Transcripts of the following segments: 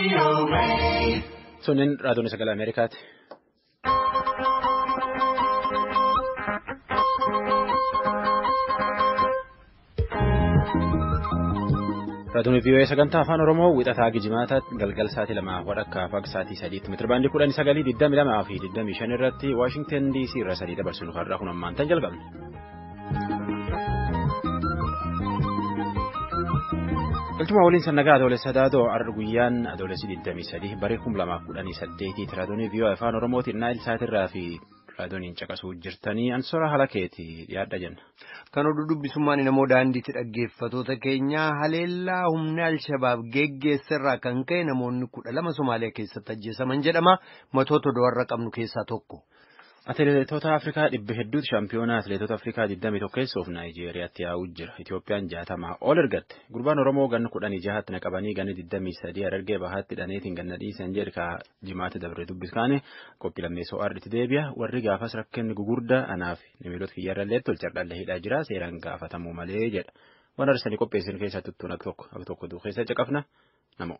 Sunneen raadiyoon sagalee Ameerikaati. Raadiyoon VOA sagantaa afaan Oromoo wixataa Gijimaata galgal sa'aatii lamaa walakkaa fi sa'aatii sadiitti meetirabaandii kudhanii sagalii digdami lamaa fi digdamii shan irratti Waashingtan DC irra sadii dabarsinu har'aa kun ammaan tan jalqabne. Galchuma waliin sannagaa adoolessa daadoo har'a guyyaan adoolessi 23 barii 2018 raadiyoon VOA afaan Oromootiin naayil saatirraa fi raadiyooniin caqasuu jirtanii ansora haala keetii dhiyaadha jenna. Kan oduu dubbisummaan namoo daandiitti dhaggeeffatoota keenyaa haleellaa humna Alshabaab geggeessarraa kan ka'e namoonni kudha lama Somaaliyaa keessatti ajjeesaman jedhama. Matoota warra qabnu keessaa tokko. Atileetota Afrikaa dhibba hedduutu shaampiyoonaa atileetota Afrikaa 21 keessoof Naayijeeriyaatti yaa'uu jira. Itoophiyaan jaatamaa ol ergatte. Gurbaan Oromoo ganna kudhanii jahaatti naqabanii ganna 23 Harargee bahaatti dhaneetiin ganna dhiisan jedha jimaatti dabre dubbiskaane qophii lammeessoo arditti deebi'a. Warri gaafas rakkinni gugurdaa anaaf namiloota kiyyarrallee tolchardhalle hidhaa jira seeraan gaafatamuu malee jedha. Waan arsanii qopheessin keessaa tuttuun akka tokko akka tokko duu keessa caqafna namoo.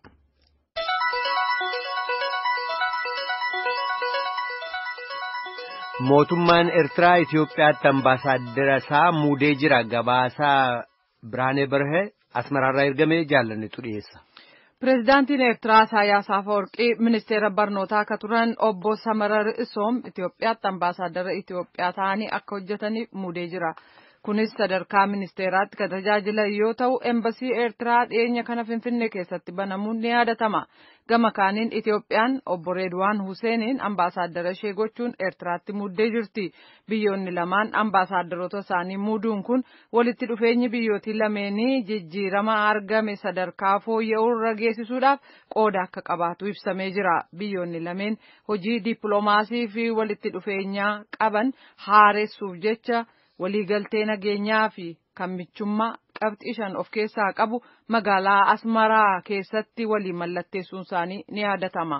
Mootummaan Eertiraa Itoophiyaatti ambaasaaddara isaa muudee jira. Gabaasaa Biraanee Barhee Asmaraarraa ergamee jaallannetu dhiyeessa. Pireezidaantiin Eertiraa Isaayyaas Afeworqii ministeera barnootaa akka turan obbo Samarar Isoom Itoophiyaatti ambaasaaddara Itoophiyaa ta'anii akka hojjetaniif muudee jira. Kunis sadarkaa ministeeraatti kan tajaajilan yoo ta'u, embasii Eertiraa dhiyeenya kana Finfinnee keessatti banamuun ni yaadatama. Gama kaaniin Itoophiyaan obbo Reedwaan Huseeniin ambaasaaddara ishee gochuun Eertiraatti muuddee jirti. Biyyoonni lamaan ambaasaadarota isaanii muuduun kun walitti dhufeenyi biyyootii lameenii jijjiirama argame sadarkaa fooyya'uu irra geessisuudhaaf qooda akka qabaatu ibsamee jira. Biyyoonni lameen hojii dippiloomaasii fi walitti dhufeenyaa qaban haaressuuf jecha waliigaltee nageenyaa fi kan michummaa qabxii shan of keessaa qabu magaalaa Asmaraa keessatti walii mallatteessuun isaanii ni yaadatama.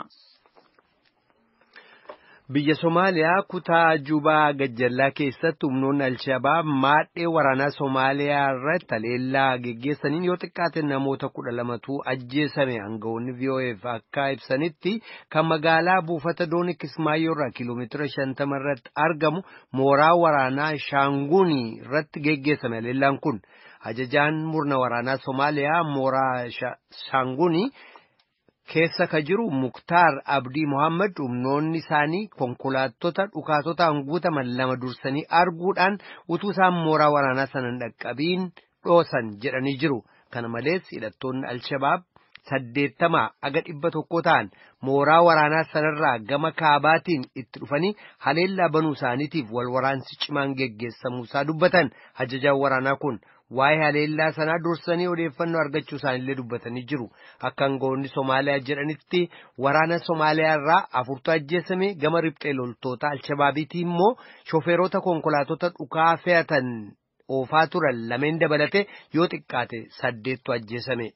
Biyya Somaaliyaa kutaa Jubaa Gajjallaa keessatti humnoonni Alshabaab maadhee waraanaa Somaaliyaa irratti haleellaa geggeessaniin yoo xiqqaate namoota kudha lamatu ajjeesame aangawoonni VOAf akka ibsanitti kan magaalaa buufata doonii Kismaayyoo irraa kiiloomeetira shantama irratti argamu mooraa waraanaa Shaanguunii irratti geggeessame haleellaan kun ajajaan murna waraanaa Somaaliyaa mooraa Shaanguunii. keessa ka jiru muktaar abdii mohaammed humnoonni isaanii konkolaattota dhukaatotaan guutaman lama dursanii arguudhaan utuu isaan mooraa waraanaa sana hin dhaqqabiin dhoosan jedhanii jiru kana malees hidhattoonni alshabaab saddeettamaa aga dhibba tokko ta'an mooraa waraanaa sanarraa gama kaabaatiin itti dhufanii haleellaa banuu isaaniitiif wal waraansi cimaan geggeessamuusaa dubbatan ajajaan waraanaa kun. waa'ee haleellaa sanaa dursanii odeeffannoo argachuu isaanillee dubbatanii jiru akka aangawoonni Somaaliyaa jedhanitti waraana Somaaliyaa irraa afurtu ajjeesame gama riphxee loltoota Alshabaabiitii immoo shofeerota konkolaatota dhukaa fe'atan oofaa turan lameen dabalate yoo xiqqaate saddeettu ajjeesame.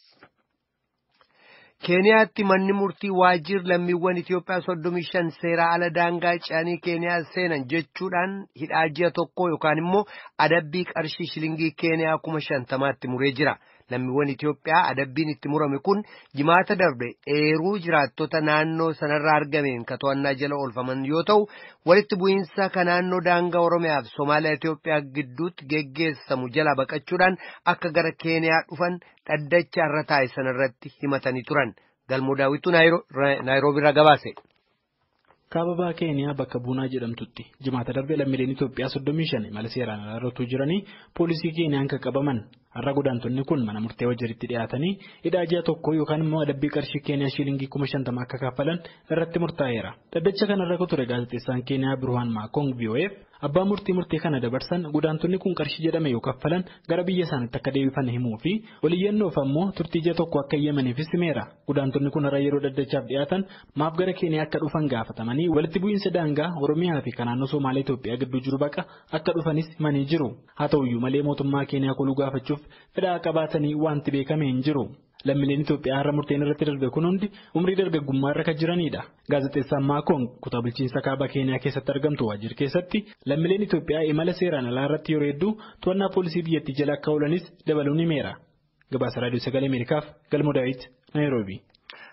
keeniyaatti manni murtii waajjir lammiiwwan Itoophiyaa soddomii shan seeraa ala daangaa ce'anii keeniyaa seenan jechuudhaan hidhaa ji'a tokko yookaan immoo adabbii qarshii shilingii keeniyaa kuma shantamaatti muree jira. Lammiiwwan Itoophiyaa adabbiin itti murame kun jimaata darbe eeruu jiraattota naannoo sanarraa argameen ka to'annaa jala oolfaman yoo ta'u walitti bu'iinsa ka naannoo daangaa Oromiyaa fi Somaaliyaa Itoophiyaa gidduutti geggeessamu jala baqachuudhaan akka gara keeniyaa dhufan dhaddacha irra taa'e sanarratti himatanii turan. Galmoo daawwitu Naayiroobii irraa gabaase. kaababaa keeniyaa bakka buunaa jedhamtutti jimaata darbe lammiileen Itoophiyaa soddomii shan mala seeraan alaa jiranii poolisii keeniyaan kan qabaman har'a godaantonni kun mana murtee wajjiritti dhiyaatanii hidhaa ji'a tokko yookaan immoo adabbii qarshii keeniyaa shiilingii kuma shantama akka kaffalan irratti murtaa'eera. Dhaddacha kanarra kan ture gaazexeessaan keeniyaa Birhaan Maakong VOF abbaa murtii murtee kana dabarsan godaantonni kun qarshii jedhame yoo kaffalan gara biyya isaaniitti akka deebifan himuu fi waliyyannoof ammoo turtii ji'a tokko akka eeyyamaniifis himeera. Godaantonni kun har'a yeroo dhaddachaaf dhiyaatan maaf gara keeniyaa akka dhufan gaafataman walitti bu'iinsa daangaa Oromiyaa fi kan naannoo Somaaliyaa Itoophiyaa gidduu jiru baqa akka dhufanis himanii jiru. Haa ta'uyyuu malee mootummaa Keeniyaa koluu gaafachuuf fedhaa qabaatanii wanti beekame hin jiru. Lammiileen Itoophiyaa har'a murteen irratti darbe kun hundi umrii dargaggummaa irra kan jiranidha. Gaazexeessaan Maakoon kutaa bulchiinsa kaaba Keeniyaa keessatti argamtu waajjir keessatti lammiileen Itoophiyaa imala seeraan alaa irratti yeroo hedduu to'annaa poolisii biyyattii jala akka oolanis dabaluun himeera. Gabaasa Raadiyoo Sagalee Ameerikaaf Galmoo Daawit Naayiroobii.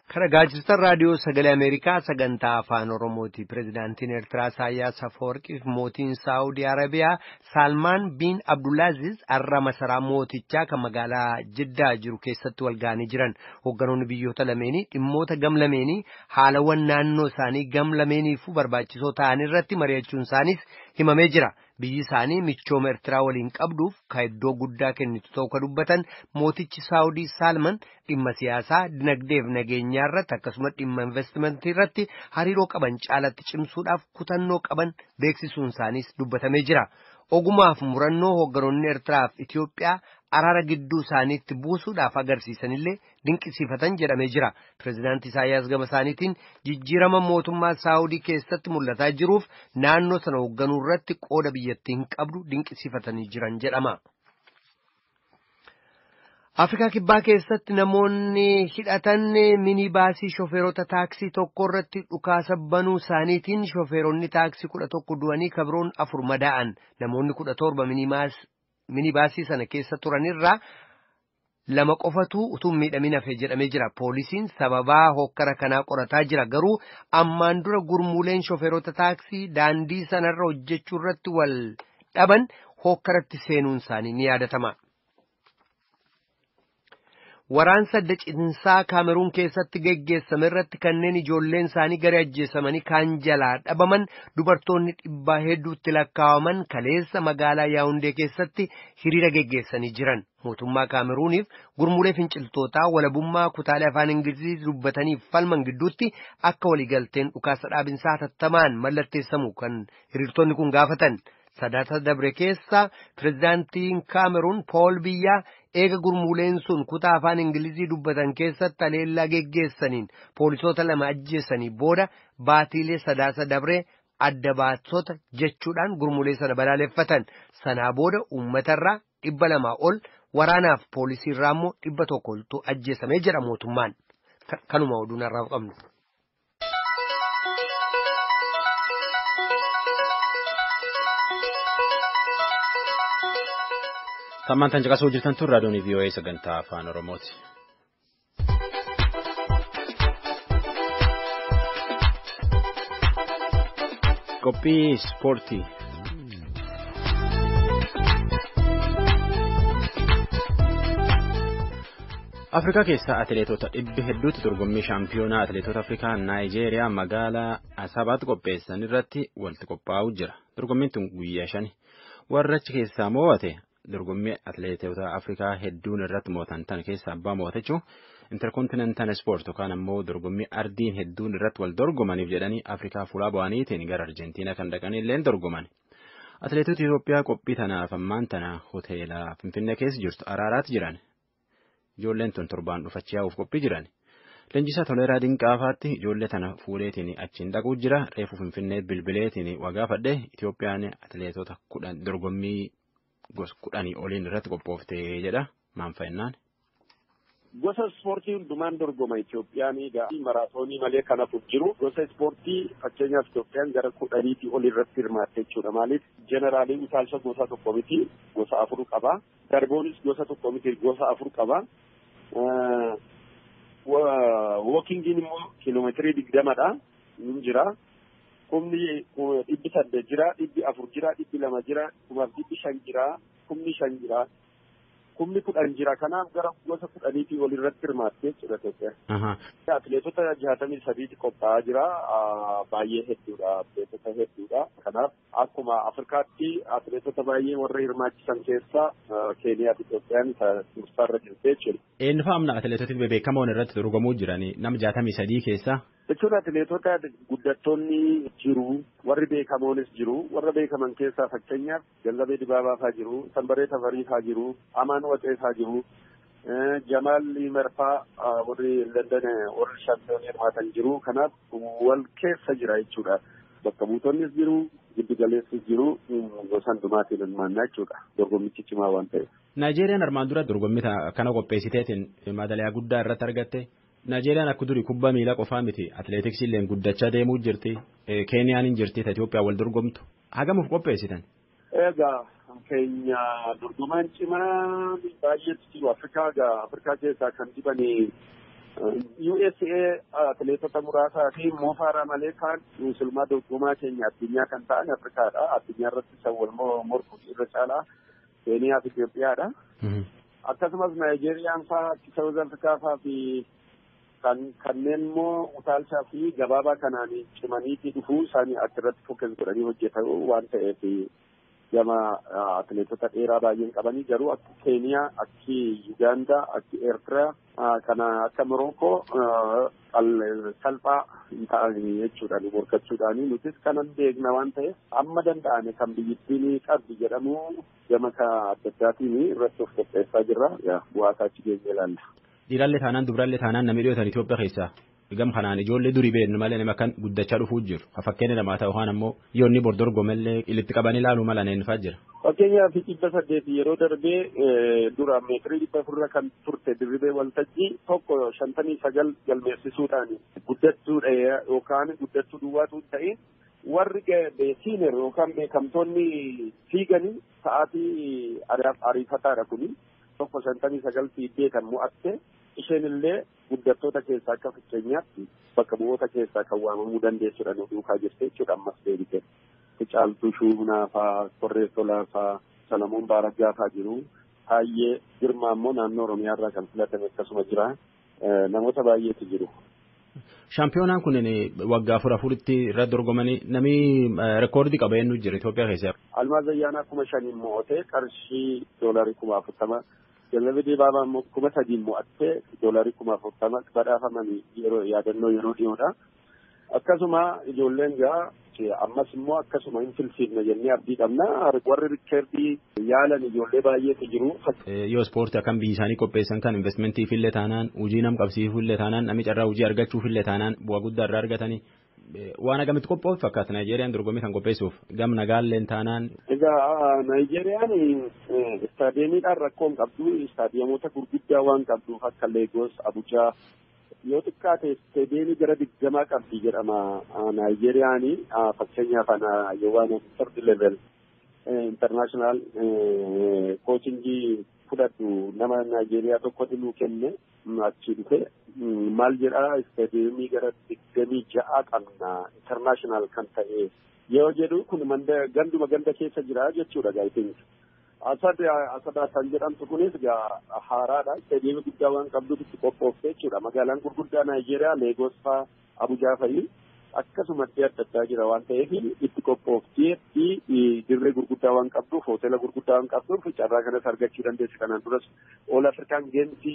Kana gaazexeessaan raadiyoo sagalee Ameerikaa sagantaa afaan Oromooti. Pireezidaantiin Eertiraa Isaayyaas Afawarqii fi mootiin Saawudii Arabiyaa Saalmaan biin Abdulaaziz har'a masaraa mootichaa kan magaalaa Jiddaa jiru keessatti wal ga'anii jiran. Hoogganoonni biyyoota lameenii dhimmoota gam lameenii haalawwan naannoo isaanii gam lameeniifuu barbaachisoo ta'an irratti mari'achuun isaaniis himamee jira. Biyyi isaanii michooma Eertiraa waliin qabduuf kan iddoo guddaa kennitu ta'uu kan dubbatan mootichi Saawudii Saalman dhimma siyaasaa, dinagdee fi nageenyaa irratti akkasumas dhimma investimentii irratti hariiroo qaban caalatti cimsuudhaaf kutannoo qaban beeksisuun isaaniis dubbatamee jira. Ogumaaf murannoo hoogganoonni Eertiraa fi Itoophiyaa araara gidduu isaaniitti buusuudhaaf agarsiisanillee dinqisiifatan jedhamee jira. Pireezidaantii Isaayyaas gama isaaniitiin jijjiirama mootummaa Saawudii keessatti mul'ataa jiruuf naannoo sana hoogganuu irratti qooda biyyattiin qabdu dinqisiifatanii jiran jedhama. Afrikaa Kibbaa keessatti namoonni hidhatan minibaasii shofeerota taaksii tokko irratti dhukaasa banuu isaaniitiin shofeeronni taaksii kudha tokko du'anii kabroon afur madaa'an namoonni kudha torba minibaasii sana keessa turanirraa lama qofatu utuu miidhamin hafe jedhamee jira. Poolisiin sababaa hokkara kanaa qorataa jira garuu ammaan dura gurmuuleen shofeerota taaksii daandii sanarra hojjechuu irratti wal dhaban hokkaratti seenuun isaanii ni yaadatama. Waraansa adda cinsaa Kaameruun keessatti geggeessame irratti kanneen ijoolleen isaanii gara ajjeesamanii kaan jalaa dhabaman dubartoonni dhibbaa hedduutti lakkaawaman kaleessa magaalaa Yaawundee keessatti hiriira geggeessanii jiran. Mootummaa Kaameruuniif gurmuulee finciltootaa walabummaa kutaalee afaan Ingilizii dubbataniif falman gidduutti akka waliigalteen dhukaasa dhaabinsaa hatattamaan mallatteessamu kan hiriirtonni kun gaafatan. Sadaata dabre keessa pireezidaantiin Kaameruun Pool Biyyaa eega gurmuuleen sun kutaa afaan Ingilizii dubbatan keessatti haleellaa geggeessaniin poolisoota lama ajjeessanii booda baatiilee sadaasa dabree adda baasota jechuudhaan gurmuulee sana balaaleffatan. Sanaa booda uummatarraa dhibba lamaa ol waraanaaf poolisiirraa immoo dhibba tokko oltu ajjeesamee jedha mootummaan. Kanuma oduun har'aaf qabnu. Sammantaan caqasuu jirtan tun raadiyoon VOA sagantaa afaan Oromooti. Qophii ispoortii. Afrikaa keessaa atileetota dhibbi hedduutti dorgommii shaampiyoonaa atileetota Afrikaa Naayijeeriyaa magaalaa Asabaatti qopheessan irratti walitti qophaa'uu jira. Dorgommiin tun guyyaa shani. Warra achi keessaa mo'ate dorgommii atileetota Afrikaa hedduun irratti mo'atan tan keessa abbaa mo'atachuu interkontinental ispoort yookaan ammoo dorgommii ardiin hedduun irratti wal dorgomaniif jedhanii Afrikaa fuulaa bu'aniitiin gara Arjentiinaa kan dhaqanii illeen dorgoman. Atileetota Itoophiyaa qophii tanaaf ammaan tana hoteela Finfinnee keessa jirtu araaraatti jiran. Ijoolleen tun torbaan dhufachaa yaa'uuf qophii jiran. Leenjisaa Toleeraa Dinqaafaatti ijoollee tana fuudheetiin achiin dhaquu jira. Reefu Finfinnee bilbileetiin wagaafadhe Itoophiyaan atileetota kudhan dorgommii gosa kudhanii oliin irratti qophooftee jedha maan fa'innaan. Gosa ispoortii hundumaan dorgoma Itoophiyaan maraatoonii malee kan hafuuf jiru gosa ispoortii fakkeenyaaf Itoophiyaan gara kudhaniitii ol irratti hirmaatte jechuudha. Maaliif jeneraalii utaalcha gosa tokko miti gosa afur qaba. Darboonis gosa tokko miti gosa afur qaba. Wookingiin immoo kiiloomeetirii digdamadha. Inni jira. Kumni dhibbi saddeet jira, dhibbi afur jira, dhibbi lama jira, kumaaf dhibbi shan jira, kumni shan jira. Kumni kudhan jira. Kanaaf gara gosa kudhaniitii ol irratti hirmaatte jechuudha Itoophiyaa. Atileetota jaatamii sadiitti qophaa'aa jira. Baay'ee hedduudha. Atileetota hedduudha. Kanaaf akkuma Afrikaatti atileetota baay'ee warra hirmaachisan keessaa Keeniyaa fi Itoophiyaan dursaarra jirti jechuudha. Eenyu fa'aamna atileetoti bebeekamoon irratti dorgomuu jiranii nama jaatamii sadii keessaa? Jechuun atileetota guddattoonni jiru, warri beekamoonis jiru, warra beekaman keessaa fakkeenyaaf Jallabee Dibaabaa fa'aa jiru, Sanbaree Tafarii fa'aa jiru, Amaan Waxee fa'aa jiru, Jamaal Limerfaa warri London warri shaampiyoonii hirmaatan jiru. Kanaaf wal keessa jira jechuudha. Bakka buutonnis jiru, giddu galeessis jiru, gosa hundumaatiin hirmaannaa jechuudha. Dorgommichi cimaa waan ta'eef. Naayijeeriyaan armaan dura dorgommii kana qopheessiteetiin madaliyaa guddaa irratti argatte. Naayijeeriyaan akka durii kubbaa miilaa qofaa miti atileetiksii illee guddachaa deemuu jirti Keeniyaan hin jirti Itoophiyaa wal dorgomtu hagamuuf qopheessitan. Egaa keenya dorgomaan cimaa baay'eetu jiru Afrikaa egaa Afrikaa keessaa kan dibanii USA atileetota muraasaa fi moofaara malee kaan musulmaa dorgomaa keenya addunyaa kan ta'an Afrikaadha. Addunyaa irratti isa wal morkuu irra caalaa Keeniyaa fi Itoophiyaadha. Akkasumas Naayijeeriyaan fa'aa Saawuz Afrikaa fa'aa fi kanneen immoo utaalchaa fi gabaabaa kanaan cimaniitii dhufuu isaanii achirratti fokkes godhanii hojjetan waan ta'eef gama atileetota dheeraa baay'een qabanii garuu akka Keeniyaa, akki Yugaandaa, akki Eertiraa kana akka Morookoo salphaa hin ta'an jechuudhaan morkachuudhaan nutis kanan beekna waan ta'eef amma danda'ame kan biyyittiin qabdi jedhamu gama adda addaatiin irratti of qopheessaa jirra bu'aa isaa achi geenye ilaalla. Dhiirallee taanaan dubrallee taanaan namni dhiyootan Itoophiyaa keessaa gam kanaan ijoollee durii beeknu malee nama kan guddachaa dhufuu jiru. Fakkeenya namaa ta'u waan ammoo yoonni bordorgomallee ilitti qabanii ilaaluu mala neenfaa jira. Fakkeenyaaf dhibba saddeet yeroo darbee dura meetirii dhibba afurra kan turte dirribee waltajjii tokko shantamii sagal galmeessisuudhaan guddachuudha yookaan guddachuu duwwaatu ta'in warri siineer yookaan beekamtoonni fiiganii sa'aatii ariifataadha kuni tokko shantamii sagal fiiddee kan mo'atte isheen illee guddattoota keessaa akka fakkeenyaatti bakka bu'oota keessaa kan waamamuu dandeessudha nu duukaa jirte jechuudha ammas deebite. Caaltuu Shuunaa fa'aa, Korree Tolaa fa'aa, Salamuun Baaraggaa fa'aa jiru. Taayyee Girmaa immoo naannoo Oromiyaa irraa kan filatame akkasuma jira. Namoota baay'eetu jiru. Shaampiyoonaan kun waggaa afur afuritti irra dorgomanii namni reekoordii qaba eenyu jira Itoophiyaa keessa. Almaaz Ayyaanaa kuma shaniin mo'atee qarshii doolarii kuma afurtama. Jallabii Dibaabaa immoo kuma sadiin mo'attee doolarii kuma afurtama badhaafamanii yeroo yaadannoo yeroo dhiyoodha. Akkasuma ijoolleen gaa ammas immoo akkasuma hin filfilne jennee abdii qabna warri rikkeerdii yaalan ijoollee baay'eetu jiru. Yoo ispoortii akkam biyyi isaanii qopheessan kan investmentiif illee taanaan hojii nam qabsiisuuf illee taanaan namni carraa hojii argachuuf illee taanaan bu'aa guddaa irraa argatanii waan agamitti qophaa'uuf fakkaata Naayijeeriyaan dorgommii kan qopheessuuf gam nagaalleen taanaan. Egaa Naayijeeriyaan istaadiyeemiidhaan rakkoo hin qabdu istaadiyeemota gurguddaa waan qabduuf akka Leegos, Abujaa yoo xiqqaate isteediyeemii gara digdamaa qabdi jedhama Naayijeeriyaani fakkeenyaaf ana Yowaana third level international koachingii fudhadhu nama Naayijeeriyaa tokkotu nuu kenne achi dhufe maal jedha isteediyeemii gara digdamii ja'a qabna international kan ta'e yoo jedhu kun ganduma ganda keessa jira jechuudha gaa'etiin. Asad Asadaa kan jedhamtu kunis haaraadha. Isteediyeemii guddaa waan qabduuf itti qophoofte jechuudha. Magaalaan gurguddaa Naayijeeriyaa Leegos fa'aa Abujaa fa'i akkasuma adda addaa jira waan ta'eef itti qophooftee dirree gurguddaa waan qabduuf hoteela gurguddaa waan qabduuf carraa kanas argachuu dandeessi. Kanaan duras All African Games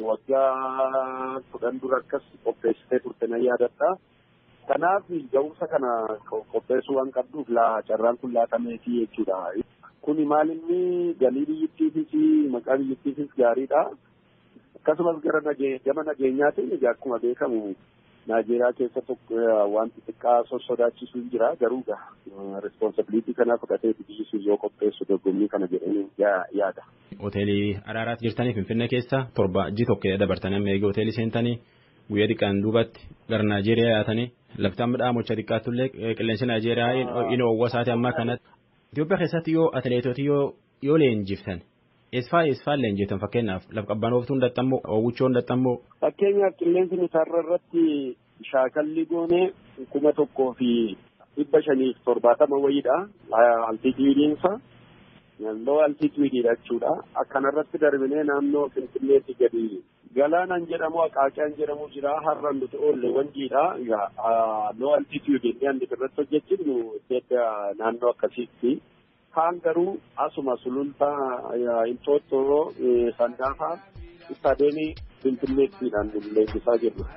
waggaa kudhan dura akkas qopheessitee turte na yaadadha. Kanaaf ga'umsa kana qopheessuu waan qabduuf carraan kun laatameefi jechuudha. Kuni maal inni galii biyyattiifis maqaa biyyattiifis gaariidha. Akkasumas gara gama nageenyaatiin akkuma beekamu Naayijeeriyaa keessa tokko wanti xiqqaa sossodaachisuu hin jira garuu responsibilitii kana fudhatee biyyi sun yoo qopheessu dorgommii kana jedhanii yaada. Hoteelii Araaraatti jirtanii Finfinnee keessa torba ji tokko dabartanii amma eegee hoteelii seentanii guyyaa xiqqaan duubatti gara Naayijeeriyaa yaatanii laftaan midhaan mocha xiqqaatullee qilleensi Naayijeeriyaa inni owwa isaati ammaa kanatti. Itoophiyaa keessatti yoo atileetoti yoo leenjiftan eesfaa eesfaa leenjiftan fakkeenyaaf lafa qabbanooftuu hin oowwichoo hin Fakkeenyaaf qilleensi nutaarra irratti shaakalli goonee kuma tokkoo fi dhibba shaniif torbaatama wayiidha. Altituudiinsa loo altituudiidha jechuudha. Akkanarratti darbinee naannoo Finfinneetti gadi galaanaan jedhamu Aqaaqiyaan jedhamu jira har'an nuti oolle wanjiidha. Loo altituudii inni irratti hojjechuun naannoo akkasiitti. Kaan garuu asuma sulultaa Inxooxxoo Sandaafaa istaadiyeemii Finfinneettiidhaan leenjisaa jirru.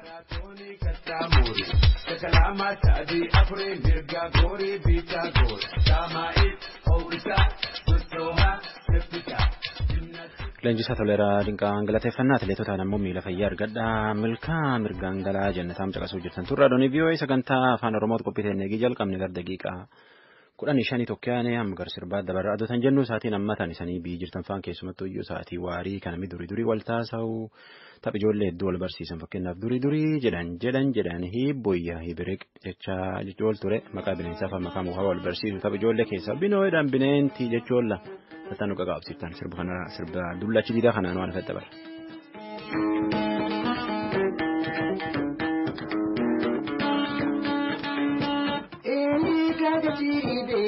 Kalama sadii afurii mirga goorii biitaa goor saamaa'iif hoo'isaa sochoohaa seffisaa. Leenjisaa toleeraa dinqaan galateeffannaa atileetotaan ammoo miila fayyaa argadhaa milkaa mirgaan galaa jannataam caqasuu jirtan turre adoonii vii'oo'ee sagantaa afaan oromootu qophiiteen eegii jalqabne gara daqiiqaa kudhanii shanii tokkoyaane amma gara sirbaa dabarraa adotan jennu sa'aatiin ammatan isanii biyyi jirtan faan keessumattuu iyyuu sa'aatii waarii kanami durii durii wal taasa'u tapha ijoollee hedduu wal barsiisan fakkeenyaaf durii durii jedhan jedhan jedhan hiibboyyaa hibiriq jechaa jechuun ture maqaa bineensaa fi maqaa mukaa wal barsiisu tapha ijoollee keessaa binooyedhaan bineentii jechuun la tattaan nu qaqaabsiiftan sirba kana sirba dullachi diidaa kanaan waan fedha bara.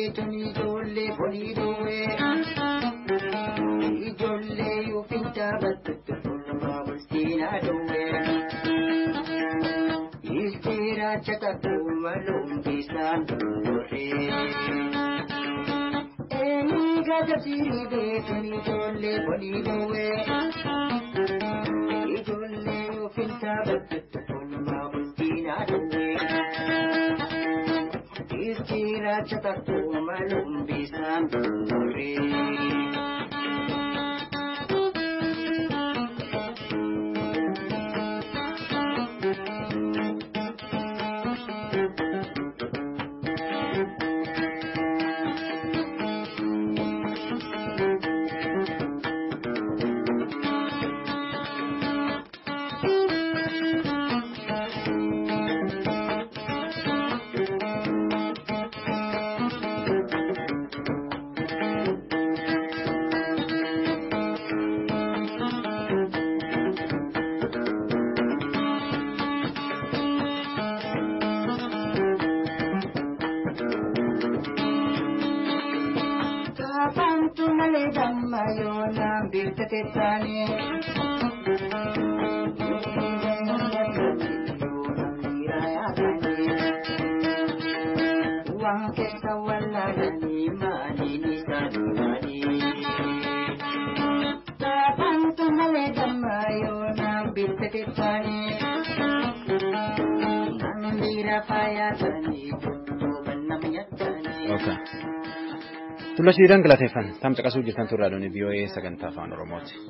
beekani ijoollee bonii dhoowwee. Ijoollee yoo fintaa battutti fuuluma bulchiinaa dhoowwee. Ilteera caqabuu maluun bisaan dhoowwee. Eenyu gaajabsiirii beekani ijoollee bonii dhoowwee. Ijoollee yoo fintaa battutti fuuluma bulchiinaa dhoowwee. Ilteera caqabuu maluun bisaan dhoowwee. Kafantu malee damma yoona biltate taane. Waan keessa wallaalanii maaliin isaa duudhaanii. Kafantu malee damma yoona biltate taane. Namni rafaa yaasanii duuban nama nyaatanii. Okay. Tulla shiidhaan galateeffan tamsa qasuu jirtan turraa doonii VOA sagantaa afaan Oromooti.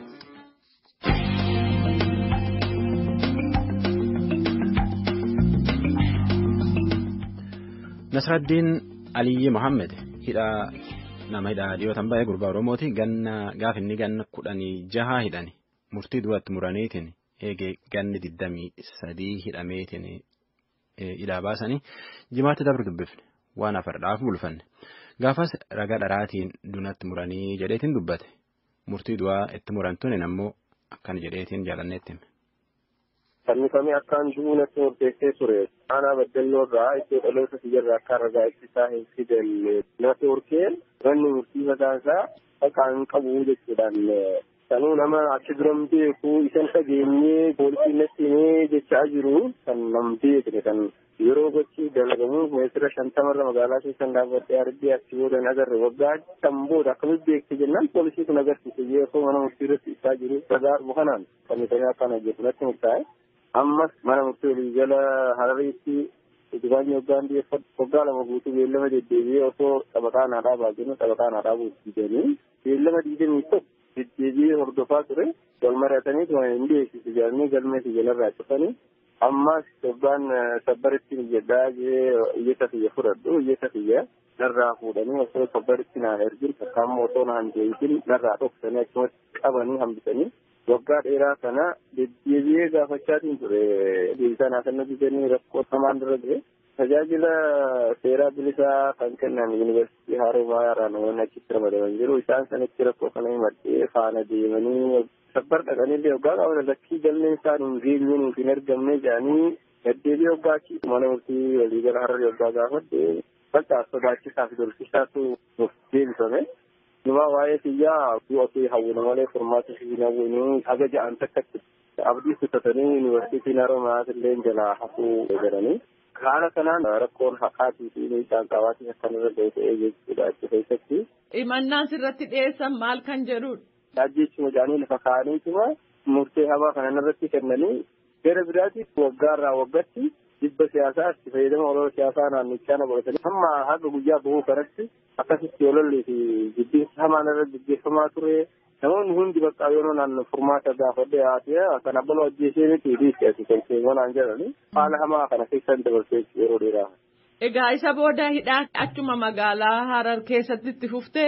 Nasraddiin Aliyyi Mohammed hidhaa nama hidhaa dhiyootan baay'ee gurbaa Oromooti ganna gaaf inni ganna kudhanii jaha hidhani murtii duratti muraniitiin eegee ganni digdamii sadii hidhameetiin hidhaa baasanii jimaatti dabru dubbifne waan afardhaaf bulfanne. Gaafas ragaa dharaatiin dunatti muranii jedheetiin dubbate. Murtii du'aa itti murantuun ammoo akkana jedheetiin jaalanneetti hime. Fannifamee akkaan du'uu natti murteessee ture. Aanaa baddalloo irraa iddoo dhaloota siyyarraa akka ragaa ittisaa hin fidalle natti horkeen manni murtii mataa isaa akka hin qabu jechuudhaan sanuu nama achi biran beeku isan dhageenyee poolisiin natti himee jechaa jiru kan nam beekne kan yeroo gochi dalagamu meetira shantamarra magaalaa keessan dhaabbadhee argee achi booda hin agarre waggaa kan booda akkamitti beekte jennaan poolisii kun agarsiise yeroo mana murtii irratti ibsaa jiru ragaa argu kanaan fannifamee akkaan hojjetu natti murtaa'e. ammas mana murtii olii jala harariitti utubaan yoggaan dhiyeeffatu waggaa lama guutuu beellama deddeebi'ee osoo xabaqaa naa dhaabaa jennu xabaqaa naa dhaabuu diidanii beellama diidamii tokko deddeebi'ee hordofaa ture wal mari'atanii tuma hin dhiyeessisu jedhanii galmee siyyalarraa cufanii ammas waggaan sabbaritti jedhaa jee iyyata kiyya fudhadhu iyyata kiyya narraa fuudhanii osoo sabbaritti naa ergin takkaammoo osoo naan deebisin narraa dhoksanii achumatti qabanii hambisanii waggaa dheeraa kana deddeebi'ee gaafachaatiin ture deebisaa naa kennu didanii rakkoo hamaan dura ture tajaajila seeraa bilisaa kan kennan yuunivarsiitii Haroomayaa namoonni achitti ramadaman jiru isaan sanitti rakkoo kana himadhee faana deemanii sabbar dhaqanillee waggaa qaban lakkii galmeen isaan hin geenye nuuf hin argamne jedhanii deddeebi'ee waggaa achi mana murtii waliigala hararri waggaa gaafadhe bal'aa sodaachisaa fi dorsisaatu nuuf deebifame. Numa waa'ee kiyyaa du'a kee hawwina malee furmaata fi hawwinii haga ja'an takkatti abdii kutatanii yuunivarsiitiin Haroomayaa illee jalaa hafuu jedhanii. Haala kanaan rakkoon haqaatii fi miidhaan qabaatii akkanirra ga'e ta'ee jechuudha achi keessatti. Himannaan sirratti dhiyeessan maal kan jedhudha? Ajjeechuma jedhanii lafa kaa'aniituma murtee hamaa kanan irratti kennanii gara biraatti waggaarraa waggatti dhibba siyaasaa itti fayyadama olola siyaasaa naannichaa na godhatanii hamma haga guyyaa bahuu kanatti akkasitti ololli fi jibbiinsa hamaan irra gaggeeffamaa ture. Namoonni hundi bakka yeroo naan furmaata gaafadhe haatee kan abbaloo ajjeesee miti dhiisti ati konseemanaan jedhani haala hamaa kana keessan dabarsee yeroo dheeraa. Egaa isa booda hidhaa achuma magaalaa Harar keessatti itti fuftee?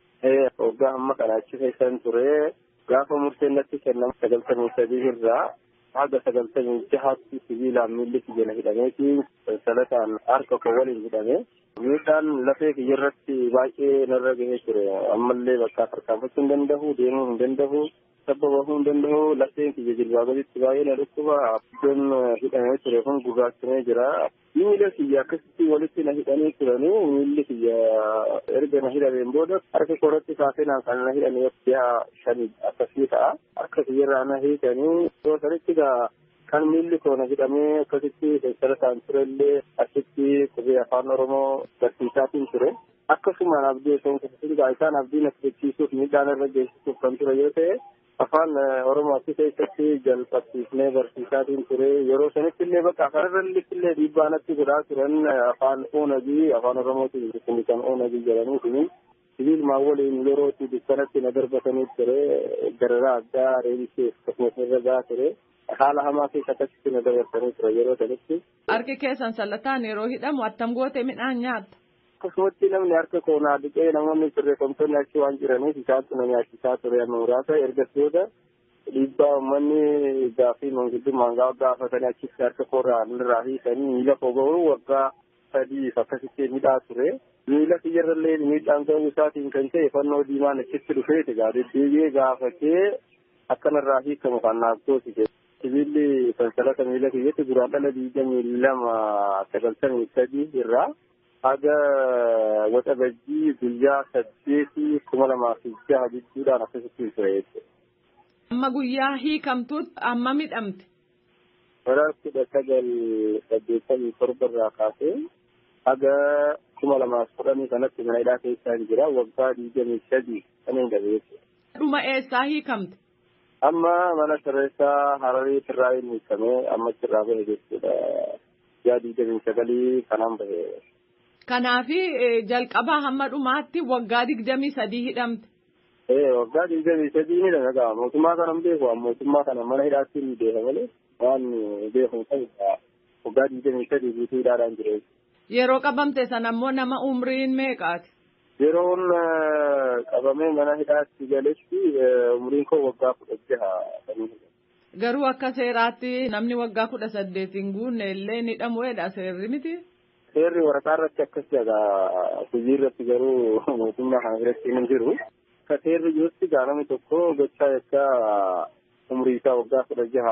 Waggaa amma kana achi keessan ture gaafa murteen natti kennamu sagaltamii sadii irraa haga sagaltamii jahaatti sibiilaan miilli kiyya hidhameeti salataan harka koo waliin hidhame miidhaan lafee kiyya irratti baay'ee narra gahee ture ammallee bakka tarkaanfachuu hin danda'u deemuu hin danda'u tabba bahuu hin danda'u lafeen kiyya jilbaa gaditti baay'ee na dhukkuba iddoon hidhamee ture kun gurraachamee jira miila kiyya akkasitti walitti na hidhanii turanii miilli kiyya erga na hidhameen booda harka koratti kaasee naan kan na hidhanii ji'a shanii akkasii ta'a harka kiyyarraa na hiikanii yoo sanitti gaa kan miilli koo na hidhamee akkasitti sansalataan turellee achitti qubee afaan oromoo barsiisaatiin ture. akkasuma abdii osoo hin isaan abdii na fudhachiisuuf miidhaan irra geessisuuf kan ture yoo ta'e afaan oromoo achi keessatti jalqabsiifnee barsiisaatiin ture yeroo sanitti illee bakka afaan irratti illee dhiibbaa natti godhaa turan afaan oonagii afaan oromootiin kun kan oonagii jedhanii kuni sibiilumaan waliin yerootti dukkanatti na darbatanii ture dararaa addaa reebisee akkasumas irra gahaa ture haala hamaa keessa akkasitti na dabarsanii ture yeroo sanitti. Harki keessan sallataan yeroo hidhamu attam goote midhaan nyaatta. akkasumatti namni harka koonaa dhiqee namoonni sirreeffamtoonni achi waan jiraniif isaantu na nyaachisaa ture amma muraasa ergas booda dhiibbaa uummanni gaaffii manguddummaan gaafatanii achitti harka koorraa irraa hiikanii miila koo ga'uu waggaa sadiif akkasitti midhaa ture. Miila kiyyarrallee miidhaan ga'uu isaatiin kan ta'e fannoo diimaan achitti dhufeeti gaa deddeebi'ee gaafatee akkanarraa hiikamu kan naaf goosise. Sibiilli sansalata miila kiyyatti duraan dhala digdamii lama sagaltamii sadii irraa haga waxabajjii guyyaa saddeetii kuma lamaa fi jaha jechuudhaan akkasitti ture jechuudha. Amma guyyaa hiikamtuutti amma midhamte. Bara kudha sagal saddeettamii torba irraa kaasee haga kuma lamaa fi kudhanii kanatti mana hidhaa keessaa hin jira waggaa digdamii sadii kan hin gabe jechuudha. Dhuma eessaa hiikamte? Amma mana sirreessaa Hararii irraa hin hiikamee amma achirraa bahe jechuudha. Guyyaa digdamii sagalii kanaan bahe. Kanaafi jalqabaa hamma dhumaatti waggaa digdamii sadii hidhamte. Ee waggaa digdamii sadii ni dhaga'a mootummaa kana hin beeku mootummaa kana mana hidhaatti ni beeka malee waan beeku ta'e waggaa digdamii sadii guutuu hidhaadhaan jira. Yeroo qabamte sana ammoo nama umriin meeqaati? Yeroon qabamee mana hidhaatti galetti umriin koo waggaa kudha jaha. Garuu akka seeraatti namni waggaa kudha saddeet hin guunne illee ni hidhamuudha seerri miti. Seerri waraqaa irratti akkas jedha hojii irratti garuu mootummaa kana biratti hin jiru. Akka seerri jirutti namni tokko gochaa yakka umrii isaa waggaa kudha jaha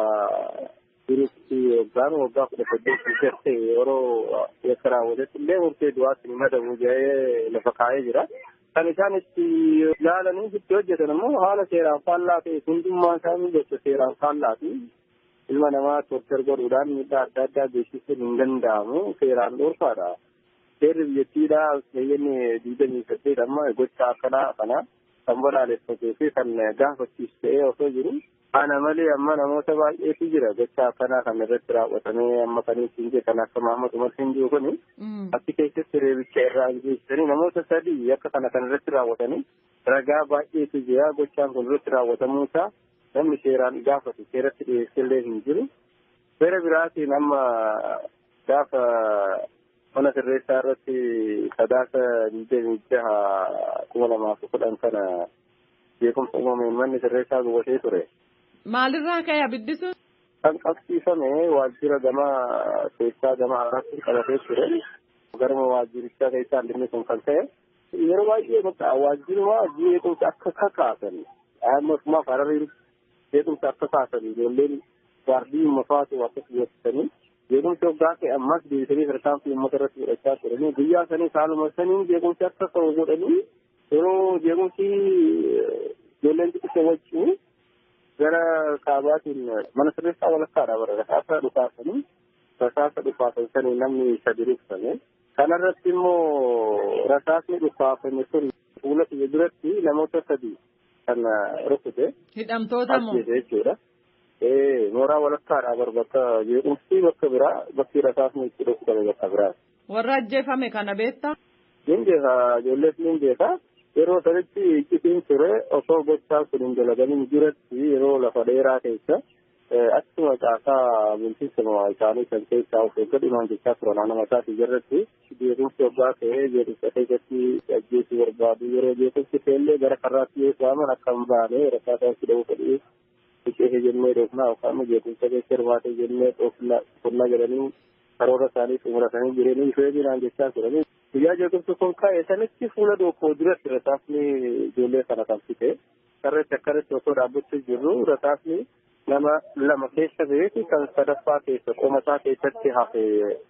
jirutti yookaan waggaa kudha saddeetii garte yeroo yakka raawwatetti illee murtee du'aatti ni madabu jedhee lafa kaa'ee jira. Kan isaan itti ilaalanii itti hojjetan immoo haala seeraan faallaa ta'e hundummaa isaanii gocha seeraan faallaati. ilma namaa tortar godhuudhaan miidhaa adda addaa geessisuun hin danda'amu seeraan dhoorkaadha. Seerri biyyattiidhaa biyyanni digdamii saddeet amma gocha akkanaa kana kan balaaleffatee fi kan gaafachiisu ta'ee osoo jiru. Ana malee amma namoota baay'eetu jira gocha akkanaa kan irratti raawwatamee amma kan ittiin jedhe kan akka Mahamad Umar hin jiru kuni. Achi keessatti reebicha irraa geessisanii namoota sadii akka kana kan irratti raawwatanii ragaa baay'eetu jira gochaan kun irratti raawwatamuu isaa namni seeraan gaafatu seeratti dhiyeessillee hin jiru. Seera biraatiin amma gaafa mana sirreessaa irratti sadaasa digdamii jaha kuma lamaa fi kudhan kana beekumsa uumameen manni sirreessaa gubatee ture. Maalirraa ka'e abiddi sun? Kan qabsiifame waajjira gama keessaa gama alaatti qabatee ture. Garuma waajjirichaa keessaa inni kun kan ta'e. Yeroo baay'ee bakka waajjiruma beekumsa akka kakaasan. Amma Hararii beekumsa akka kaasan ijoolleen gaardii mafaatu akkas beeksisanii beekumsa waggaa ta'e ammas deebisanii tarkaanfii uummata irratti fudhachaa turanii guyyaa sanii saaluma saniin beekumsi akka ta'u godhanii yeroo beekumsi ijoolleen xixiqqoo wajjin gara kaabaatiin mana sirreessaa walakkaadha bara rasaasa dhukaasanii rasaasa dhukaasan sanii namni sadi ruksame kanarratti immoo rasaasni dhukaafame sun fuula kiyya duratti namoota sadi kan rukute. Hidhamtoota moo? jechuudha. Ee mooraa walakkaadha bar bakka jeequmsi bakka biraa bakki rasaasni itti dhukutame bakka biraa. Warra ajjeefame kana beektaa? Nin beeka ijoollees nin beeka. Yeroo sanitti iccitiin ture osoo gochaa sun hin dalagamin jiratti yeroo lafa dheeraa keessa akkuma caasaa bulchiinsa isaanii kan keessaa of eeggatu imaan jechaa turan nama isaati jirratti beekumsi waggaa ta'ee jeequmsa keessatti ajjeesuu barbaadu yeroo jeequmsi ta'ellee gara karraatti yoo waaman akka hin baane rakkaataa itti dha'uu fedhii biqee jennee dhoofnaa yookaan jeequmsa keessa hirmaatee jennee qonnaa jedhanii karoora isaanii xumuratanii jireenyi feeminaan jechaa turanii guyyaa jeequmsi kun ka'e sanitti fuula dookoo duratti rasaasni ijoollee kana kan fite sarreetti akkanatti osoo dhaabbachuu jirru rasaasni nama lama keessa beeku kan sadaffaa keessa qomasaa keessatti hafe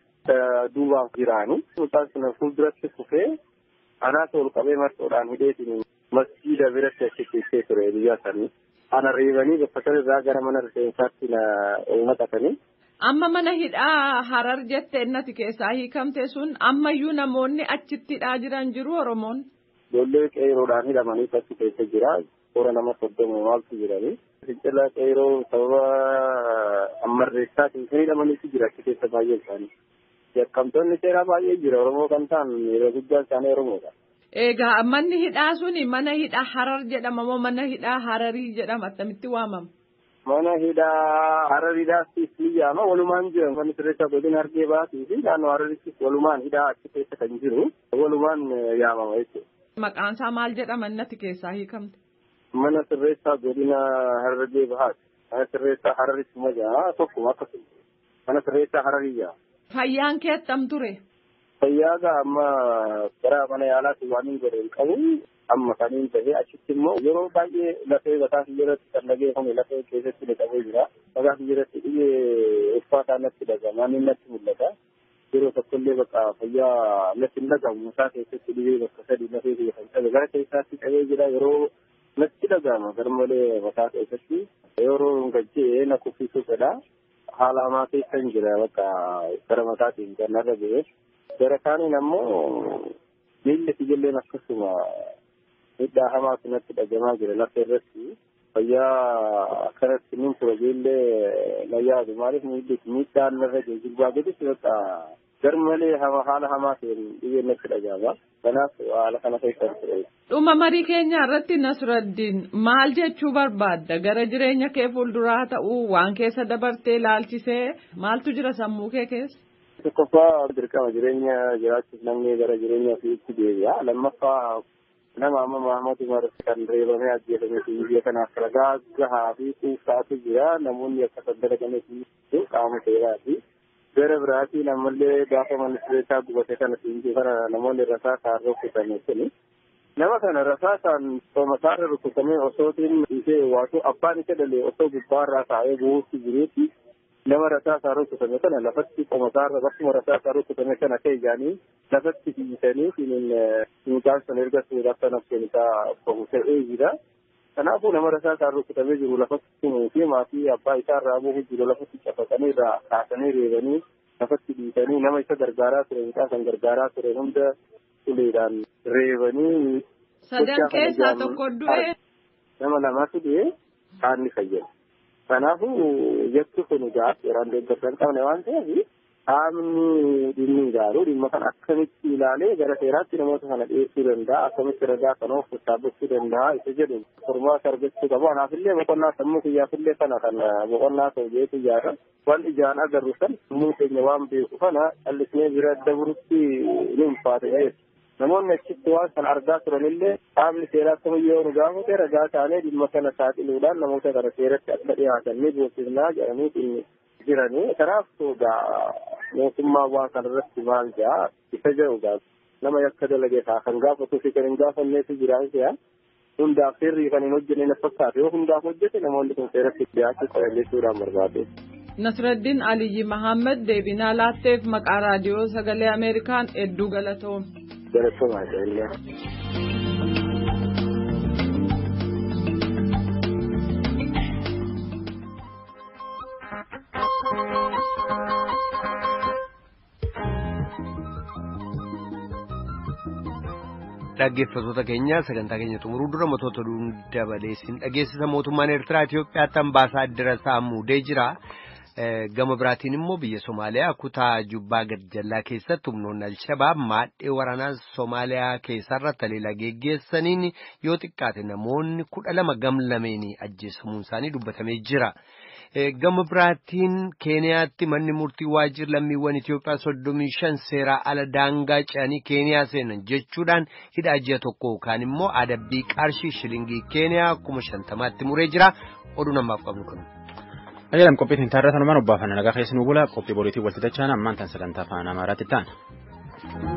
duubaan jiraani. Mucaan sun fuulduratti kufee anaasa ol qabee marxoodhaan hidheetiin masjiida biratti achi keessee ture biyya sanii. Ana reebanii bakka sanarraa gara mana rifeensaatti na naqatanii. Amma mana hidhaa harar jette innati keessaa hiikamte sun ammayyuu namoonni achitti hidhaa jiran jiru Oromoon. Ijoollee qeeroodhaan hidhamanii achi keessa jira. Toora nama soddoma maaltu jiranii. Fincila qeeroo sababa ammarreessaatiin kan hidhamaniitu jira achi keessa baay'ee isaanii. Yakkamtoonni seeraa baay'ee jira Oromoo kan ta'an yeroo guddaa isaanii Oromoodha. Egaa manni hidhaa suni mana hidhaa harar jedhama moo mana hidhaa hararii jedhama akkamitti waamama? Mana hidhaa harariidhaas ni jaama walumaan jiran kan sirreessa godina argee baatii fi naannoo hararittis walumaan hidhaa achi keessa kan jiru walumaan yaamama jechuudha. Maqaan isaa maal jedhama innati keessaa hiikamte? Mana sirreessaa godina harargee bahaati. Mana sirreessaa hararitti majaa tokkuma akkasuma. Mana sirreessaa hararii jaa. Fayyaan kee attam ture? Fayyaaga amma gara mana yaalaatti waan hin godhe hin qabu. Amma kan hin ta'e achitti immoo yeroo baay'ee lafee mataa irratti kan dhageeffame lafee keessatti ni qabee jira. Mataa irratti dhibee uffata natti dhagama. Inni natti mul'ata. Yeroo tokkollee bakka fayyaa natti hin dhagamu. Mataa keessatti dhibee bakka sadii lafee biyya kan qabe. Gara keessaatti qabee jira yeroo natti dhagama. Garmalee mataa keessatti yeroo gajjee na kuffisuu fedha. Haala hamaa keessa hin jira bakka gara mataatiin kan narra ga'e. Gara kaaniin ammoo miilli ijoolleen akkasuma miidhaa hamaa kanatti dhagamaa jira lafa irratti fayyaa akkanatti nin tura ijoollee na yaadu maaliif miilli miidhaan narra jiru jilbaa gaditti bakka garmalee haala hamaa ta'een dhiyyeen natti dhagama kanaaf haala kana keessa ture. Dhuma marii keenya irratti Nasraddiin maal jechuu barbaadda gara jireenya kee fuulduraa ta'uu waan keessa dabartee ilaalchisee maaltu jira sammuu kee keessa? Tokkoffaa dirqama jireenya jiraachuuf namni gara jireenya ofiitti deebi'a. Lammaffaa nama amma Mahamad Umar kan reebamee ajjeefame fi biyya kanaaf ragaa gahaa fi kuusaatu jira. Namoonni akka saddalaqanii fi qaama seeraati. Gara biraatiin ammallee gaafa ministeeraa gubate kana siinjii kana namoonni rasaasaan rukutame kuni. Nama kana rasaasaan soomasaarra rukutamee osootiin ishee waatu abbaan isa dhalee osoo gubbaarraa taa'ee bu'uutti jiruuti. nama rasaasaan rukutame kana lafatti qomasaarra bakkuma rasaasaan rukutame kana ta'e jaanii lafatti fiisanii mucaan sun erga suudhaaf kan hafteen isaa bahu ta'ee jira. Kanaafuu nama rasaasaan rukutamee jiru lafatti tumuu fi maatii abbaa isaa irraa bu'uu jiru lafatti cafaqanii irraa kaasanii reebanii lafatti dhiisanii nama isa gargaaraa ture mucaa kan gargaaraa ture hunda uleedhaan reebanii. Sadan keessaa tokko du'e. Nama lamatu du'e kaanni fayyada. Kanaafuu jechi kun egaa seeraan deeggarsa hin qabne waan ta'eef qaamni dhimmi ilaalu dhimma kana akkamitti ilaalee gara seeraatti namoota kana dhiyeessuu danda'a akkamitti ragaa kana of dhaabbachuu danda'a isa jedhu furmaata argachuu qabu anaafillee boqonnaa sammuu kiyyaafillee kana kan boqonnaa ta'u jeetu ijaara waan ijaan agarru san sammuu keenya waan beeku kana callisnee bira dabarutti ni ulfaata jechuudha. namoonni achitti waan kana argaa turanillee qaamni seeraa kamiyyoo nu gaafate ragaa taanee dhimma kana saaxiluudhaan namoota kana seeratti akka dhiyaatan ni beeksifnaa jedhanii jiranii kanaaf egaa mootummaa waan kana irratti maal jedha isa jedhu egaa nama yakka dalage kaa kan gaafatuu fi kan hin gaafanneetu jiraan se'a hundaaf seerrii kan hin hojjenne na fakkaate yoo hundaaf hojjete namoonni kun seeratti dhiyaachuu qaban jechuudhaan barbaade. Nasraddiin Aliyyi Mahammed deebinaa laatteef maqaa raadiyoo sagalee Ameerikaan hedduu galatoome. Galatoomaa jaalladha. Dhaggeeffattoota keenya sagantaa keenya xumuruu dura matoota dabaleessin dhageessisa mootummaan Eertiraa Itoophiyaatti ambaasaaddara isaa muudee jira. Gama biraatiin immoo biyya Somaaliyaa kutaa Jubbaa Gadjallaa keessatti humnoonni Alshabaab maadhee waraanaa Somaaliyaa keessarra taleela geggeessaniin yoo xiqqaate namoonni kudha lama gamlameen ajjeesamuun isaanii dubbatamee jira. Gama biraatiin Keeniyaatti manni murtii waajjira lammiiwwan Itoophiyaa soddomii shan seeraa ala daangaa ce'anii Keeniyaa seenan jechuudhaan hidhaa ji'a tokko yookaan immoo adabbii qarshii shilingii Keeniyaa kuma shantamaatti muree jira. Oduu namaaf qabnu kun. Ajaa'ibam qophii hin taarratan waan obbaafanna nagaa keessi nu bula qophii boriitii walxixachaan ammaan tan sagantaa afaan amaaraatti ta'an.